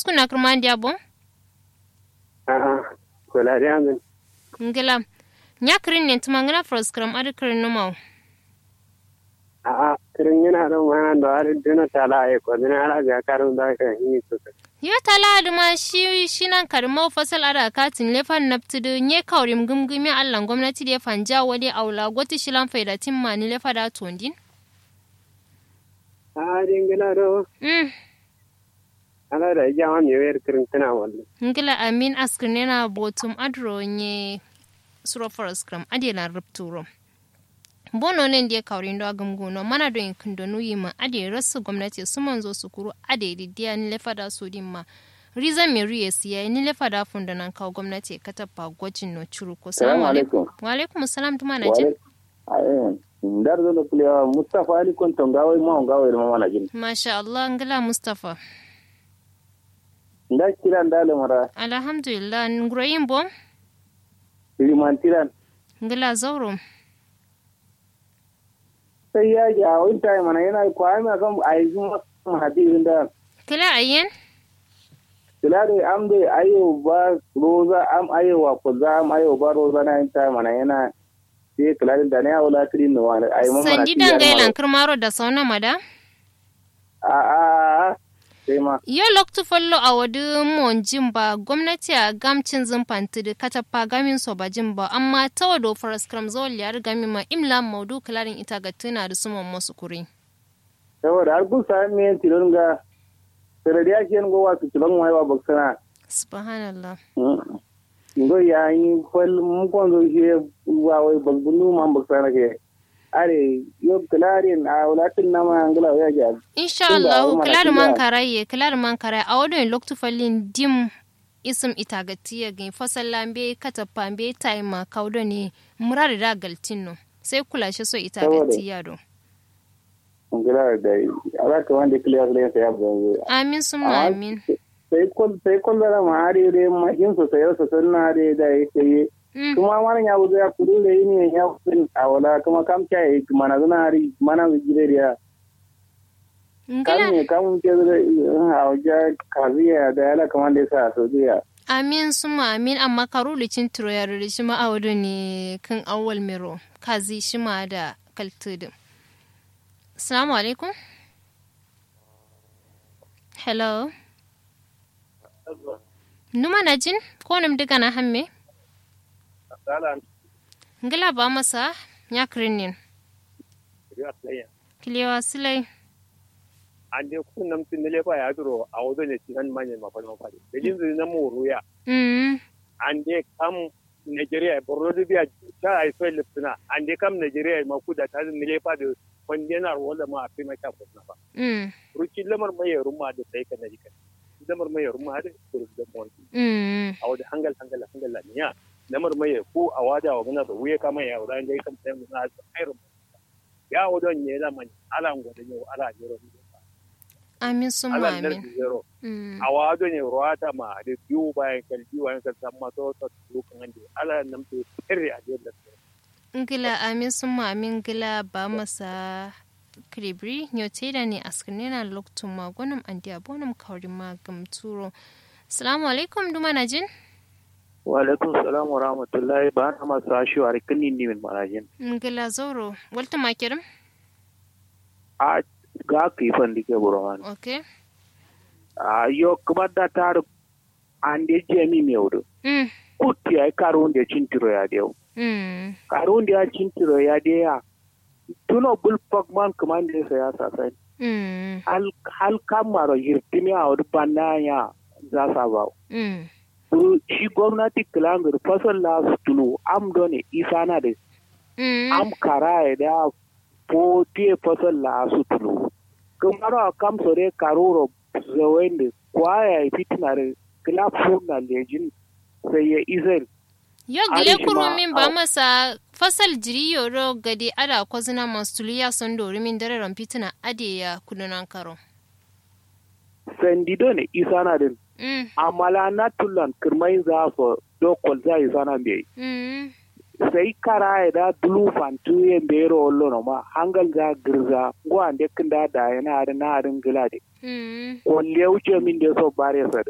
kuna kurma dia bon A'a, kula da amin. ngila nya kirin ne tuma ngana fros kram adi kirin no mau A'a, kirin yana da mana da har duna tala ai ko dina ala ga karun da ka yi su. yo tala aduma shi shi nan karmo fasal ada katin lefan naptudu nye kaurim gumgumi allan gwamnati da fanja wadi aula goti shilan faida timma ni lefa da tondin A dingila do mm ala da ja ma mi wer kirin tana wallo. ngila amin askrinena botum adro nye suro forest kram adela rupturo bono nen die kawrin do agumguno mana do in kundo nuyi ma ade rasu gwamnati su manzo su kuru ade didiya ni lefada su din ma riza me riye siya ni lefada funda nan kawo gwamnati ka tappa gwajin no churu ko salamu alaikum wa alaikum salam tuma na jin ayen ndar do kuliya mustafa ali kon to ngawai ma ngawai ma mana jin masha Allah ngila mustafa nda kiran dale mara alhamdulillah nguroyin bom liman tiran ngila zauro sai ya ji a wani time mana yana ko ai ma kan ai kuma hadin da kila ayyen tilare am de ayo ba roza am ayo wa ko za am ayo ba roza na time mana yana sai kilare da ne wala tirin no wani ai mun mana sandi dangailan kirmaro da sauna mada a a sai ma Yo loktu follo a wadi mon jimba gwamnati a gamcin zumfanti da katapa gamin so ba jimba amma ta wado faras kram zawal yar gami ma imla maudu kalarin ita ga tuna da suman masu kuri. saboda har kun sami men tilon ga saradiya ke ngo wa tilon wai wa baksana Subhanallah. ngo ya yi fal mun kon zo shi wa wai bagbunu man baksana ke are yo klarin a walatin na ma angala ya ga Insha Tunda Allah umma na kilar man tiya. karaye kilar man karaye a wadon loktu fallin dim isim ita ga tiya ga fasal lambe katapa be taima kaudo ne murar da galtinno sai kula shi so ita ga Saboda- tiya do. angala da ala ka wanda clear le sai abu Amin summa Amma amin. sai kol sai kol da ma are re ma hin so sai so sunna re da yake Mm. kuma mana ya buzo ya kudu le ne ya kun a wala kuma kam cha yi mana zuna ari mana gire ya Ngila kam ne kam ke da a wajen kaziya da ala kamar da sa so jiya Amin suma amin amma karu licin turo ya ruri shi ma'audu ne kan awwal miro kazi shi ma da kaltudu. Assalamu alaikum. Hello. Numa na jin ko nam diga na hamme? Ngila ba masa ya kirinin. Kiliyawa silai. ande kun nam tin le fa ya duro a wodo ne tin manye ma fa no fa de jin zai na mu ruya Mm. ande kam Nigeria borno du biya ta ai so lipsina ande kam Nigeria ma ku da ta ne le fa de kondenar wala ma afi ma ta ko na fa Mm. ruki lamar mai rumma da sai ka naji kan lamar mai rumma da kuru da mon Mm. a wada hangal hangal hangal la niya lamar mai ko a wada wa gana da wuye kama ya wada dai kam sai mun na ai rumma ya wada ne da man ala ngoda ne ala jero Amin suma ala amin. nar jero Mm. a wado ne ruwata ma da biyu bayan kan biyu bayan kan san maso ta lukan ande ala nan to sirri a da ngila amin summa amin ngila ba masa kribri nyote da ne askinina loktu magonum andi abonum kawri ma gamturo assalamu alaikum duma na jin wa alaikum salam wa rahmatullahi ba na masu ashu a rikin ni min marajin ngila zoro walta makirim a ga ka yi fan dike burawan okay a yo kuma da tar an de jemi me wudu mm kutti ay karun de cintiro ya de mm karun de ya cintiro ya de ya tuno bul pokman kuma de sa ya sa sai mm hal hal kamaro yirtimi a wudu ya za sa ba mm Kuru shi gwamnati kilangar fasal la su tulu am done isana da mm am kara da po tie fasal la su tulu kumaro kam sore karuro zawende kwaya fitinare kila funa lejin sai ya izar yo Ali gile shi kuru ma- min ba au. masa fasal jiri yoro gade ada kwazina mastuliya son dori min dare rampitina ade ya kudunan karo sandido ne isana din mm amala na tulan kirmai za su dokol za isana bai mm sai kara da dulu fantu ye mbero ollo no ma hangal za girza go ande kinda da yana da na harin gilade mm on lewce min de so bare sa